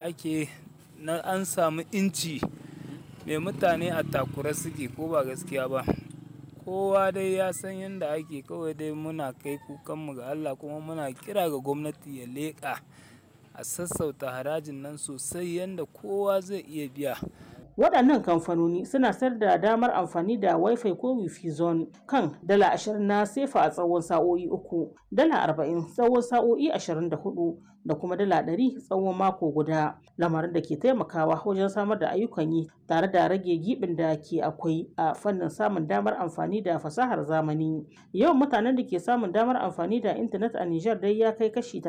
ake na an samu inci mai mutane a takura suke ko ba gaskiya ba kowa dai ya san yadda ake kawai dai muna kai kukanmu ga Allah kuma muna kira ga gwamnati ya leƙa a sassauta harajin nan sosai yadda kowa zai iya biya waɗannan kamfanoni suna sayar da damar amfani da wifi ko wifi zone kan dala ashirin na sefa a tsawon sa'o'i uku dala arba'in tsawon sa'o'i ashirin da hudu da kuma dala ɗari tsawon mako guda lamarin da ke taimakawa wajen samar da ayyukan yi tare da rage gibin da ke akwai a fannin samun damar amfani da fasahar zamani yawan mutanen da ke samun damar amfani da intanet a Nijar dai ya kai kashi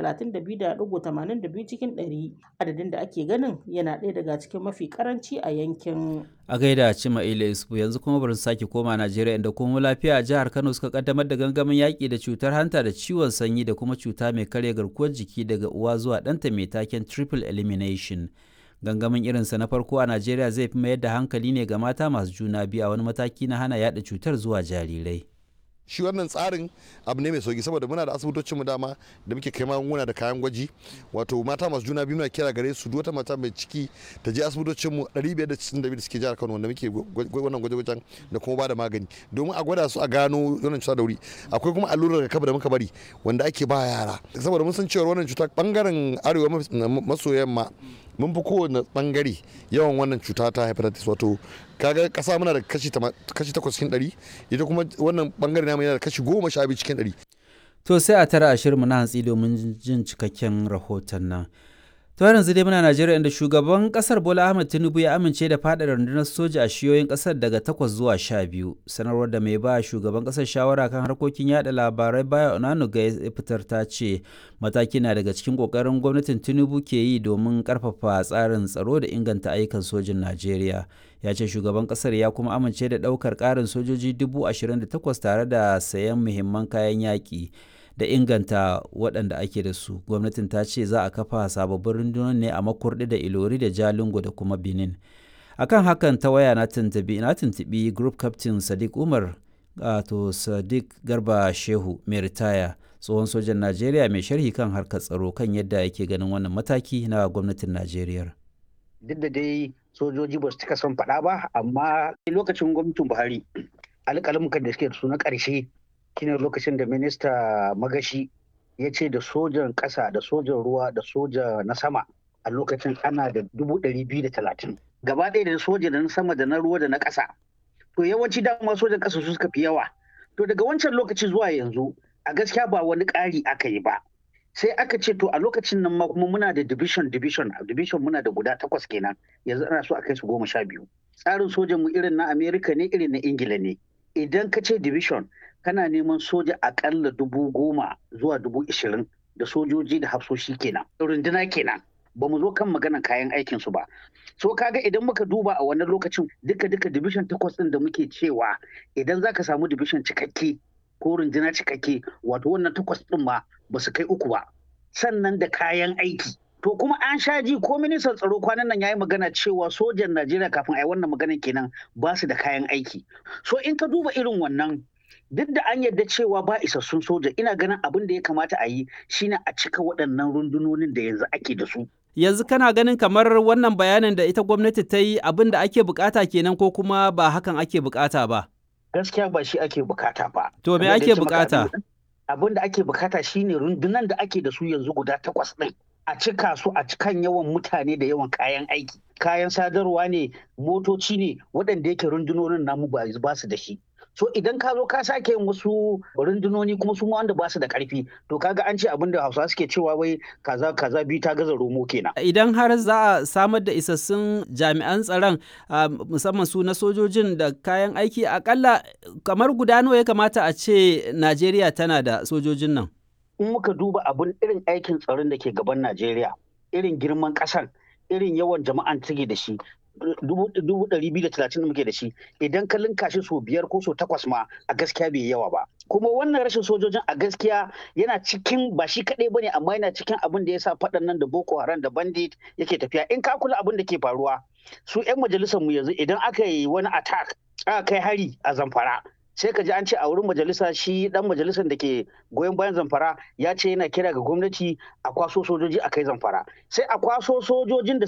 32.82 cikin 100 adadin da ake ganin yana ɗaya daga cikin mafi karanci a yankin a gaida cima ila isufu yanzu kuma bari sake koma najeriya inda kuma lafiya a jihar kano suka kaddamar da gangamin yaƙi da cutar hanta da ciwon sanyi da kuma cuta mai karya garkuwar jiki daga uwa zuwa ɗanta mai taken triple elimination gangamin irinsa na farko a najeriya zai fi mayar da hankali ne ga mata masu juna biyu a wani mataki na hana yada cutar zuwa jarirai shi wannan tsarin abu ne mai sauki saboda muna da asibitocin mu dama da muke kai magunguna da kayan gwaji wato mata masu juna biyu muna kira gare su wata mata mai ciki ta je asibitocin mu 562 da suke jihar Kano wanda muke wannan gwaje-gwajen da kuma ba da magani domin a gwada su a gano wannan cuta da wuri akwai kuma allurar rigakafi da muka bari wanda ake ba yara saboda mun san cewa wannan cuta bangaren arewa maso yamma mun fi kowane bangare yawan wannan cuta ta hepatitis wato kaga kasa muna da kashi takwas cikin ɗari ita kuma wannan bangare namu yana da kashi goma sha biyu cikin ɗari. to sai a tara ashirin na hantsi domin jin cikakken rahoton nan to yanzu dai muna najeriya inda shugaban kasar bola ahmed tinubu ya amince da faɗa rundunar soja a shiyoyin kasar daga takwas zuwa sha biyu sanarwar da mai ba shugaban kasar shawara kan harkokin yada labarai baya onanuga ya fitar ta ce mataki na daga cikin kokarin gwamnatin tinubu ke yi domin karfafa tsarin tsaro da inganta ayyukan sojin najeriya ya ce shugaban kasar ya kuma amince da daukar karin sojoji dubu ashirin da takwas tare da sayan muhimman kayan yaƙi da inganta waɗanda ake da su gwamnatin ta ce za a kafa sababbin rundunar ne a makurdi da ilori da jalingo da kuma benin akan hakan ta waya na tuntubi na tuntubi group captain sadiq umar to sadiq garba shehu mai ritaya tsohon sojan najeriya mai sharhi kan harkar tsaro kan yadda yake ganin wannan mataki na gwamnatin najeriya duk da dai sojoji ba su cika son faɗa ba amma lokacin gwamnatin buhari alƙalamukan da suke da su na ƙarshe shine lokacin da minista magashi ya ce da sojan ƙasa da sojan ruwa da soja na sama a lokacin ana da dubu ɗari biyu da talatin gaba ɗaya da soja da na sama da na ruwa da na ƙasa to yawanci dama sojan ƙasa su suka fi yawa to daga wancan lokaci zuwa yanzu a gaskiya ba wani ƙari aka yi ba sai aka ce to a lokacin nan ma kuma muna da division division division muna da guda takwas kenan yanzu ana so a kai su goma sha biyu tsarin sojan mu irin na america ne irin na ingila ne idan ka ce division kana neman soja akalla dubu goma zuwa dubu ishirin da sojoji da hafsoshi kenan runduna kenan ba mu zo kan maganan kayan aikin su ba so kaga idan muka duba a wannan lokacin duka duka division takwas din da muke cewa idan zaka samu division cikakke ko runduna cikakke wato wannan takwas din ma ba su kai uku ba sannan da kayan aiki to kuma an sha ji ko ministan tsaro kwanan nan yayi magana cewa sojan Najeriya kafin a yi wannan maganan kenan ba su da kayan aiki so in ka duba irin wannan duk da an yarda cewa ba isassun soja ina ganin abin da ya kamata a yi shine a cika waɗannan rundunonin da yanzu ake da su yanzu kana ganin kamar wannan bayanin da ita gwamnati ta yi abin da ake bukata kenan ko kuma ba hakan ake bukata ba gaskiya ba shi ake bukata ba to me ake bukata abin da ake bukata shine rundunan da ake da su yanzu guda takwas ɗin a cika su a cikan yawan mutane da yawan kayan aiki kayan sadarwa ne motoci ne waɗanda yake rundunonin namu ba su da shi so idan ka zo ka sake yin wasu rundunoni kuma su wanda ba su da karfi to kaga an ce abin da hausa suke cewa wai kaza kaza biyu ta gaza romo kenan idan har za a samar da isassun jami'an tsaron musamman su na sojojin da kayan aiki akalla kamar guda nawa ya kamata a ce najeriya tana da sojojin nan in muka duba abin irin aikin tsaron da ke gaban najeriya irin girman ƙasar irin yawan jama'an take da shi dubu ɗari biyu da talatin da muke da shi idan ka linka shi so biyar ko so takwas ma a gaskiya bai yawa ba kuma wannan rashin sojojin a gaskiya yana cikin ba shi kaɗai bane amma yana cikin abin da ya sa faɗan nan da boko haram da bandit yake tafiya in ka kula abin da ke faruwa su 'yan majalisar mu yanzu idan aka yi wani attack aka kai hari a zamfara sai ka ji an ce a wurin majalisa shi dan majalisar da ke goyon bayan zamfara ya ce yana kira ga gwamnati a kwaso sojoji a kai zamfara sai a kwaso sojojin da